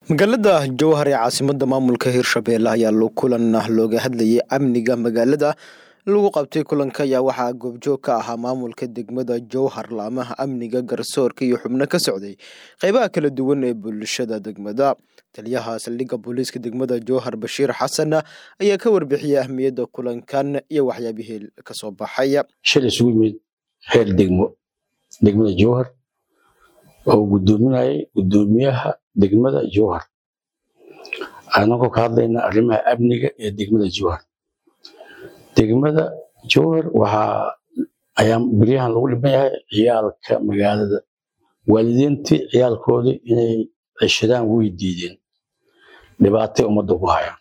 magaalada jowhar ee caasimada maamulka hirshabelle ayaa kulan looga hadlayay amniga magaalada lagu qabtay kulanka ayaa waxaa goobjoog ka ahaa maamulka degmada jowhar laamaha amniga garsoorka iyo xubno ka socday qeybaha kala duwan ee bulshada degmada taliyaha saldhigga booliiska degmada jowhar bashiir xasan ayaa ka warbixiyay ahmiyadda kulankan iyo waxyaabihii kasoo baxay shil isugu yimid heer degmo degmada jowhar oo gudoominayay gudoomiyaha degmada jowhar anagoo ka hadlayna arrimaha amniga ee degmada jowhar degmada jowhar waxaa ayaa beryahan lagu dhiban yahay ciyaalka magaalada waalidiintii ciyaalkoodii inay ceshadaan way diideen dhibaatay ummadda ku hayaan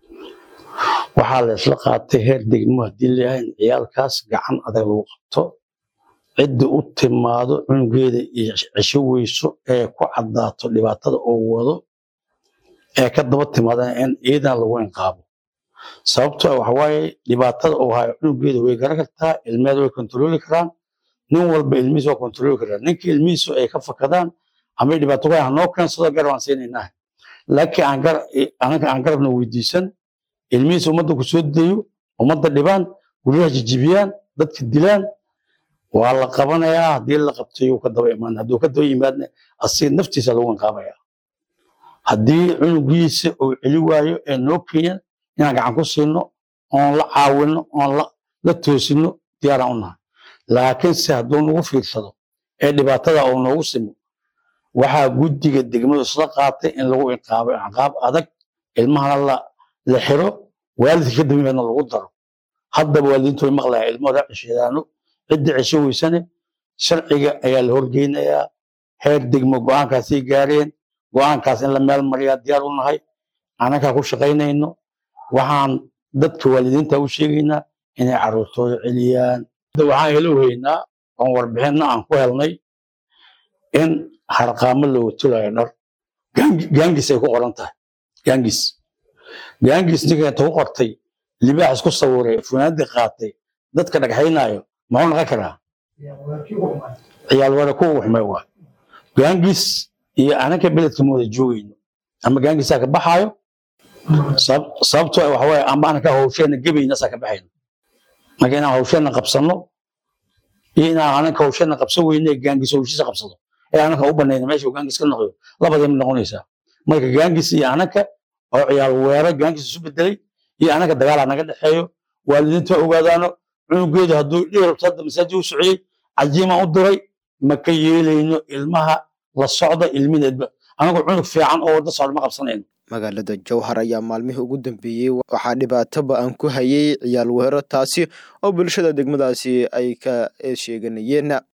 waxaa la isla qaatay heer degmo haddii layahay in ciyaalkaas gacan adag lagu qabto cidda u timaado cunugeeda iyo cesho weyso ee ku caddaato dhibaatada oo wado ee ka daba timaadana in iidan lagu inqaabo sababto waxawaaye dhibaatada uu hayo cunugeeda way garan kartaa ilmeeda way kontrooli karaan nin walba ilmihiisa waa kontrooli karaa ninka ilmihiisu ay ka fakadaan ama dhibaato ku hanoo keensado garab aan siinaynaa laakiin anaka aan garabna weydiisan ilmihiisa ummadda ku soo dayo ummadda dhibaan guryaha jijibiyaan dadka dilaan waa la qabanayaa haddii la qabtayo ka daba imaan hadduu ka daba yimaadna asiga naftiisa lagu inqaabaya haddii cunugiisa uu celi waayo ee noo keenyan inaan gacan ku siino oon la caawino oon la toosino diyaaraan u nahay laakiinse hadduu nagu fiirsado ee dhibaatada uu noogu simo waxaa guddiga degmadu isla qaatay in lagu inqaabo inqaab adag ilmahana la xiro waalidka ka daba yimaadna lagu daro haddaba waalidiintu way maqlayaa ilmahooda cesheedaano cidda cesho weysane sharciga ayaa la horgeynayaa heer degmo go'aankaasay gaareen go'aankaas in la meel mariyaa diyaar u nahay annagaa ku shaqaynayno waxaan dadka waalidiinta u sheegaynaa inay carruurtooda celiyaan waxaan helo haynaa oon warbixinna aan ku helnay in harqaamo looga tulayo dhar gaangis ay ku qoran tahay gaangis gaangis ninka inta ku qortay libaax isku sawiray funaanadii qaatay dadka dhagxaynaayo maxuu naqon karaa ciyaal wara kuwa waxmay waa gaangis iyo anaka beledka ma wada joogayno ama gaangisaa ka baxaayo sababto waxa waaye ama anaka hawsheena gebayna saa ka baxayno marka inaan hawsheena qabsano iyo inaan anaka hawsheena qabsan weyne gaangis hawshiisa qabsado ee anaka u banayna meesha gaangis ka noqdo labadii mid noqonaysaa marka gaangis iyo anaka oo ciyaal weero gaangis isu bedelay iyo anaka dagaalaa naga dhexeeyo waalidiinta ogaadaano cunugeedu hadduu dhihi rabto hadda masaajid u sociyey cajiimaan u diray ma ka yeelayno ilmaha la socda ilmineedba anagoo cunug fiican oo wadda socda ma qabsanayno magaalada jowhar ayaa maalmihii ugu dambeeyey waxaa dhibaatoba aan ku hayay ciyaal weero taasi oo bulshada degmadaasi ay ka sheeganayeen